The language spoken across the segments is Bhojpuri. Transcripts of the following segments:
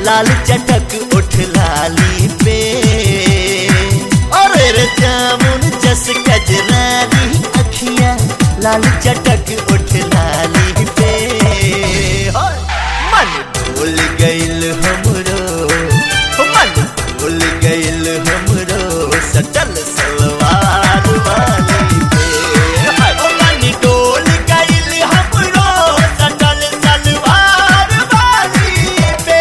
लाल चटक उठ लाली पे अरे रे जामुन जस कजरारी अखियां लाल चटक उठ लाली पे होय, मन भूल गइल हमरो मन भूल गइल हमरो सटल सलवार वाली पे हाय, ओ मन डोल गइल हमरो सटल सलवार वाली पे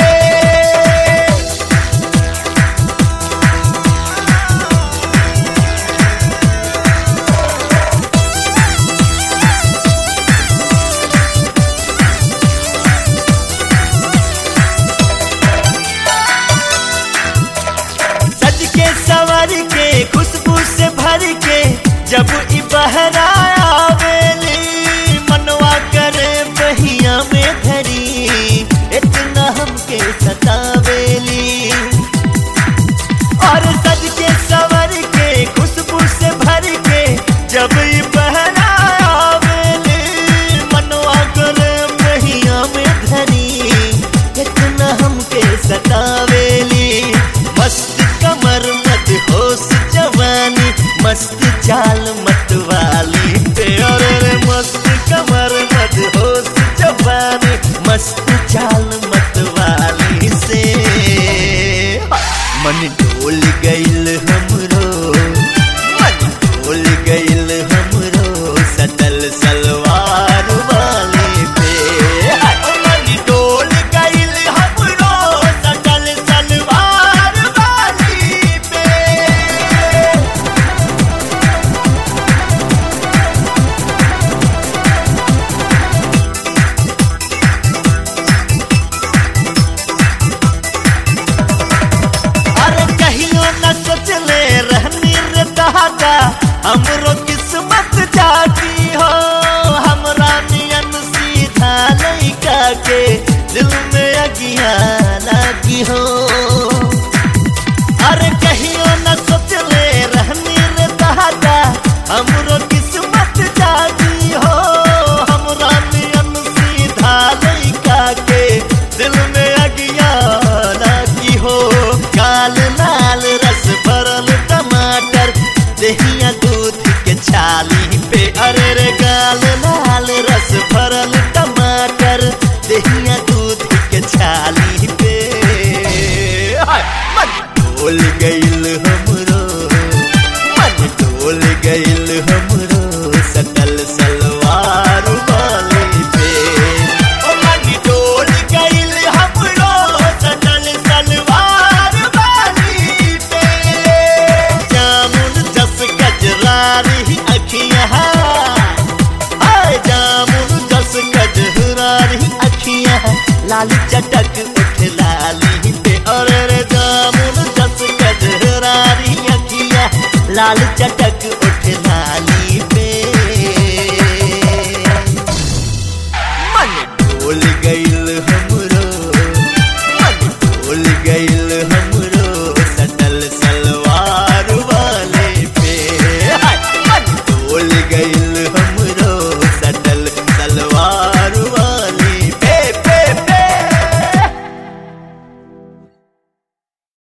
सज के सवर के खुशबू से भर के जब ई बहरा आवेली मनवा करे बहिया में धरी इतना हमके सतावेली और सज के सवर के खुशबू से भर के जब ई बहरा आवेली मनवा करे बहिया में धरी इतना हमके सतावेली मस्त कमर मत होश जवानी मस्त चाल मत वाली पे अरे रे मस्त कमर मत होश जवानी मस्त चाल मत वाली से मन डोल गइल हमरो मन डोल गइल हमरो सटल सलवार वाली पे हाय, मन डोल गइल हमरो सटल सलवार वाली पे अरे कहियो न सोचले रहनी रे दादा हमरो किस्मत जागी हो हमरा नियन सीधा लइका के दिल में अगिया लागी हो अरे कहियो न सोचले रहनी रे दादा हमरो किस्मत जागी हो हमरा नियन सीधा लइका के दिल में अगिया लागी हो काल लाल रस भरल टमाटर दहिया दूध के छाली पे अरे रे गाल लाल रस भरल टमाटर दहिया दूध के छाली पे हाय, मन डोल गइल हमरो मन डोल गइल हमरो सकल सलवार वाली पे ओ मन डोल गइल हमरो सकल सलवार वाली पे जामुन जस कजरारी अखियां हाय जामुन जस कजरारी अखियां लाल चटक उठ लाली पे अरे रे जामुन जस कजरारी अखियां लाल चटक उठ लाली पे मन डोल गइल हमरो मन डोल गइल